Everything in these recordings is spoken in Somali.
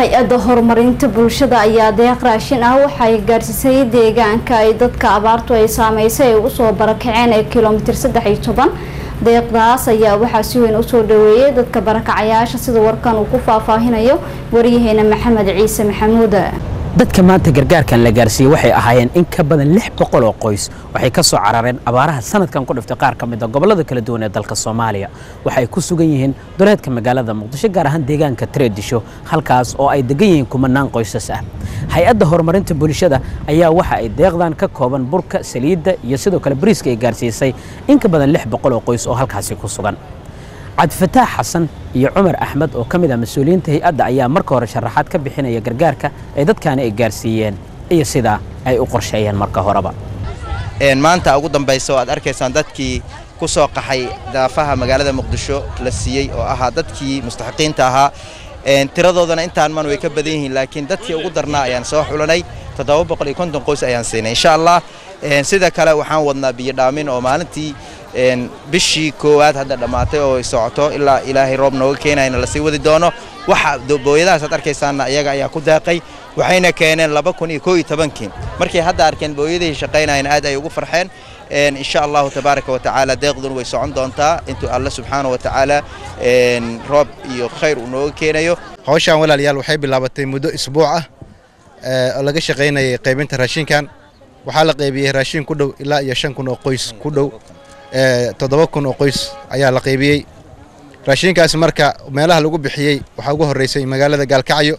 hay-adda horumarinta bulshada ayaa deeq raashin ah waxay gaarsiisay deegaanka ay dadka abaartu ay saameysay ay usoo barakaceen ee kilomitir saddex iyo toban deeqdaas ayaa waxaa si weyn usoo dhaweeyay dadka barakacayaasha sida warkan uu ku faahfaahinayo waryaheena maxamed ciise maxamuud dadka maanta gargaarkan la gaarsiiyey waxay ahaayeen in ka badan lix boqol oo qoys waxay ka soo carareen abaaraha sanadkan ku dhiftay qaar ka mid a gobollada kala duwan ee dalka soomaaliya waxay ku sugan yihiin duleedka magaalada muqdisho gaar ahaan deegaanka tareedisho halkaas oo ay degan yihiin kumanaan qoysas ah hay-adda horumarinta bulshada ayaa waxa ay deeqdan ka kooban burka saliidda iyo sidoo kale bariiska ay gaarsiisay in ka badan lix boqol oo qoys oo halkaasi ku sugan cabdifataax xasan iyo cumar axmed oo ka mid ah mas-uuliyiinta hay-adda ayaa marka hore sharaxaad ka bixinaya gargaarka ay dadkaani ay gaarsiiyeen iyo sidaa ay u qorsheeyeen marka horeba maanta ugu dambaysa oo aad arkaysaan dadkii ku soo qaxay daafaha magaalada muqdisho la siiyey oo ahaa dadkii mustaxiqiinta ahaa tiradoodana intaan man way ka badan yihiin laakiin dadkii ugu darnaa ayaan soo xulanay toddoba boqol iyo konton qoys ayaan siinay insha allah sida kale waxaan wadnaa biyo dhaamin oo maalintii bishii koowaad hadda dhammaatay oo socoto ilaa ilaahay roob nooga keenayna lasii wadi doono waxa booyadahaas aad arkaysaanna iyaga ayaa ku daaqay waxayna keeneen laba kun iyo koo iyo tobankii markay hadda arkeen booyadihii shaqaynayana aad ay ugu farxeen insha allahu tabaaraka wa tacaala deeqdun way socon doontaa intuu alle subxaana wa tacaala roob iyo khayr uu nooga keenayo hawshaan walaalayaal waxay bilaabatay muddo isbuuc ah oo laga shaqaynayay qaybinta raashinkan waxaa la qaybiyey raashin ku dhow ilaa iyo shan kun oo qoys ku dhow toddoba kun oo qoys ayaa la qaybiyey raashinkaasi marka meelaha lagu bixiyey waxaa ugu horreysay magaalada gaalkacyo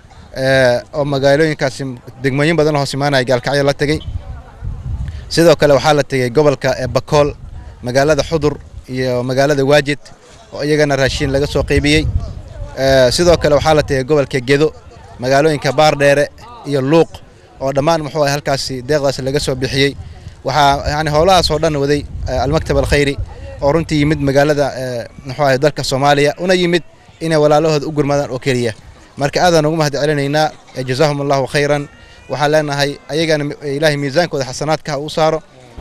oo magaalooyinkaasi degmooyin badan hoos imaanaya gaalkacyo la tegey sidoo kale waxaa la tegey gobolka bakool magaalada xudur iyo magaalada waajid oo iyagana raashin laga soo qaybiyey sidoo kale waxaa la tegey gobolka gedo magaalooyinka baardheere iyo luuq oo dhammaan muxuu ah halkaasi deeqdaas laga soo bixiyey waxaa yani howlahaas oo dhan waday almaktab alkhayri oo runtii yimid magaalada muxuu ahay dalka soomaaliya una yimid inay walaalahooda u gurmadaan oo keliya marka aadaan ugu mahad celinaynaa jazaahum allahu khayran waxaan leenahay ayagana ilaahay miisaankooda xasanaadka ha u saaro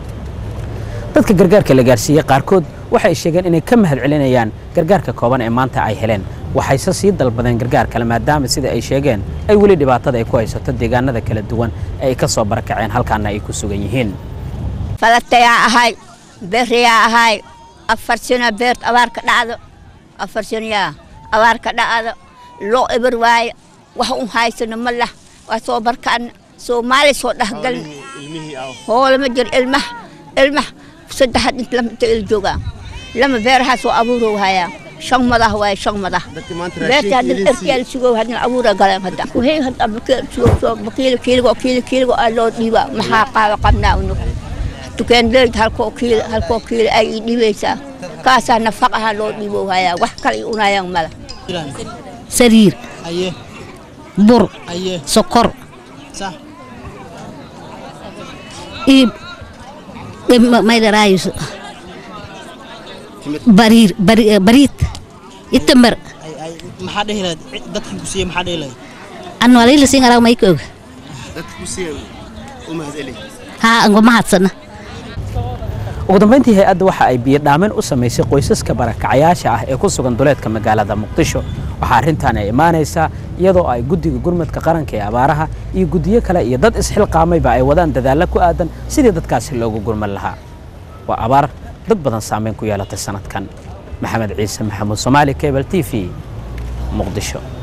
dadka gargaarka la gaarsiiyey qaarkood waxay sheegeen inay ka mahad celinayaan gargaarka kooban ee maanta ay heleen waxayse sii dalbadeen gargaar kale maadaama sida ay sheegeen ay weli dhibaatada ay ku haysato deegaanada kala duwan ee ay ka soo barakaceen halkaana ay ku sugan yihiin falatayaa ahay beriyaa ahay afar sano beert abaar ka dhacdo afar sanoyaa abaar ka dhacdo loo eber waayo wax un haysano ma lah waa soo barkaana soomaali soo dhexgalna hoolama jir ilmah ilmah saddexad int lamta il joogaa lama beerahaa soo abuurow hayaa shan madah waaye shan madah beerta haddan erkiyaal sugow haddan abuura galeen hadda kuhey hadda bakiil sugow soo bakiil kiiligo kiili kiiligo aa loo dhiibaa maxaa qaaba qabnaa unug tukeen leyd halkoo kiili halkoo kiili ay ii dhibaysaa kaasaa nafaq ahaa loo dhiibow hayaa wax kale i unayaan mala sariir bur sokor iib maydaraayus bariir bariid itambar maxaa dhehi lahayd dadkan ku siiye maxaa dhehi lahayd anu alila sin arag mayka og dadka ku siiye u mahad celi haa ango mahadsana ugu dambayntii hay-adda waxa ay biyo dhaamin u samaysay qoysaska barakacayaasha ah ee ku sugan duleedka magaalada muqdisho waxaa arrintan ay imaanaysaa iyadoo ay guddiga gurmadka qaranka ee abaaraha iyo guddiyo kale iyo dad isxilqaamayba ay wadaan dadaallo ku aadan sidii dadkaasi loogu gurman lahaa waa abaar dad badan saamayn ku yeelatay sanadkan maxamed ciise maxamuud soomaali cable t v muqdisho